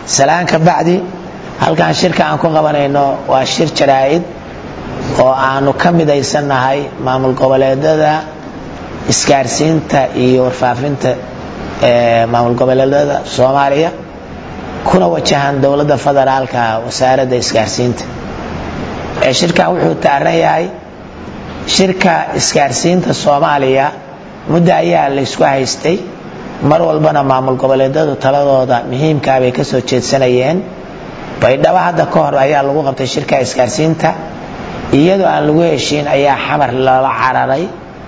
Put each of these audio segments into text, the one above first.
salaan ka bacdi halkan shirka aan ku qabanayno waa shir jaraa'id oo aanu ka midaysannahay maamul goboleedada isgaarsiinta iyo warfaafinta maamul goboleedada soomaaliya kuna wajahan dowladda federaalka wasaaradda isgaarsiinta shirkan wuxuu taaran yahay shirka isgaarsiinta soomaaliya muddo ayaa laysku haystay mar walbana maamul goboleedadu taladooda muhiimkaa bay kasoo jeedsanayeen baydhabo hadda ka hor ayaa lagu qabtay shirka isgaarsiinta iyadoo aan lagu heshiin ayaa xamar lala cararay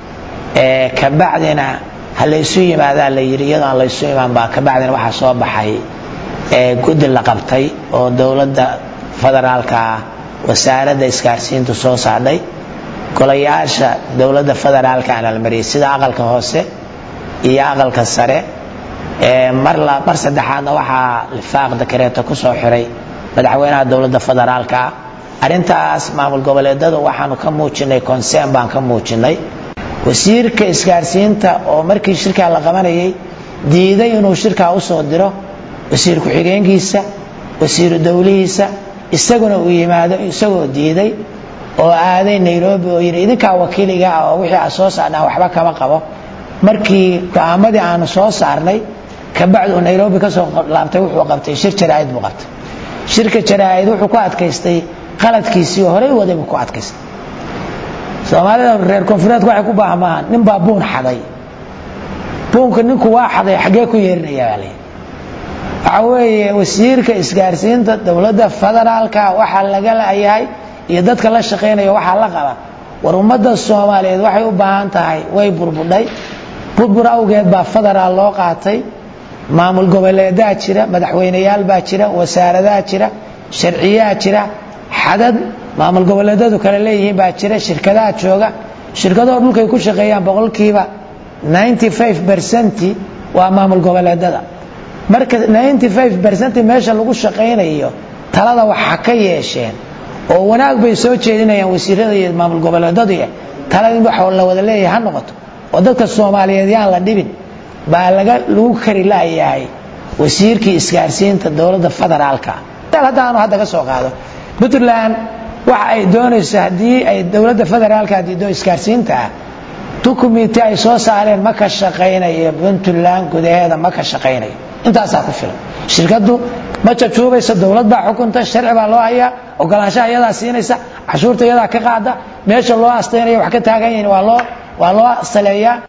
kabacdina ha laysu yimaadaa la yidhi iyadoo aan laysu imaan baa kabacdina waxaa soo baxay guddi la qabtay oo dowladda federaalka ah wasaaradda isgaarsiintu soo saadhay golayaasha dowladda federaalka aan almariyay sida aqalka hoose iyo aqalka sare mar mar saddexaadna waxaa lifaaq dakareeto kusoo xiray madaxweynaha dowladda federaalka ah arrintaas maamul goboleedadu waxaanu ka muujinay consern baan ka muujinay wasiirka isgaarsiinta oo markii shirkaa la qabanayay diiday inuu shirkaa usoo diro wasiir ku-xigeenkiisa wasiiru dowlihiisa isaguna uu yimaado isagoo diiday oo aaday nairobi oo yidhi idinkaa wakiiliga ah oo wixii aad soo saarnaan waxba kama qabo markii go-aamadii aanu soo saarnay kabacdi uu nairobi kasoo laabtay wuxuu qabtay shir jaraa'id buu qabtay shirka jaraa'id wuxuu ku adkaystay qaladkiisii horey waday buu ku adkaystay soomaalida reer koonfureedka waxay ku baahmaahan nin baa buun xaday buunka ninku waa xaday xaggee ku yeerinaya baa layidhi waxa weeye wasiirka isgaarsiinta dowladda federaalka waxaa laga layahay iyo dadka la shaqaynaya waxaa la qaba war ummadda soomaaliyeed waxay u baahan tahay way burbudhay burbur awgeed baa federaal loo qaatay maamul goboleedaa jira madaxweyneyaal baa jira wasaaradaa jira sharciyaa jira xadad maamul goboleedadu kale leeyihiin baa jira shirkadaha jooga shirkadoo dhulkay ku shaqeeyaan boqolkiiba ercent waa maamul goboleedada marka ercent meesha lagu shaqaynayo talada waxa ka yeesheen oo wanaag bay soo jeedinayaan wasiirada iyo maamul goboleedadu talada in wax la wada leeyahay ha noqoto oo dadka soomaaliyeed yaan la dhibin baa lagu kari laayahay wasiirkii isgaarsiinta dowladda federaalka haddaanu hadda ka soo qaado puntland waxa ay doonayso haddii ay dowladda federaalka diido isgaarsiinta ah dukumiti ay soo saareen ma ka shaqaynayo puntland gudaheeda ma ka shaqaynayo intaasaa ku filan shirkadu ma jajuubaysa dowlad baa xukunta sharci baa loo hayaa ogolaanshaha iyadaa siinaysa cashuurta iyadaa ka qaada meesha loo astaynaya wax ka taagan yihiin waa loo waa loo saleeyaa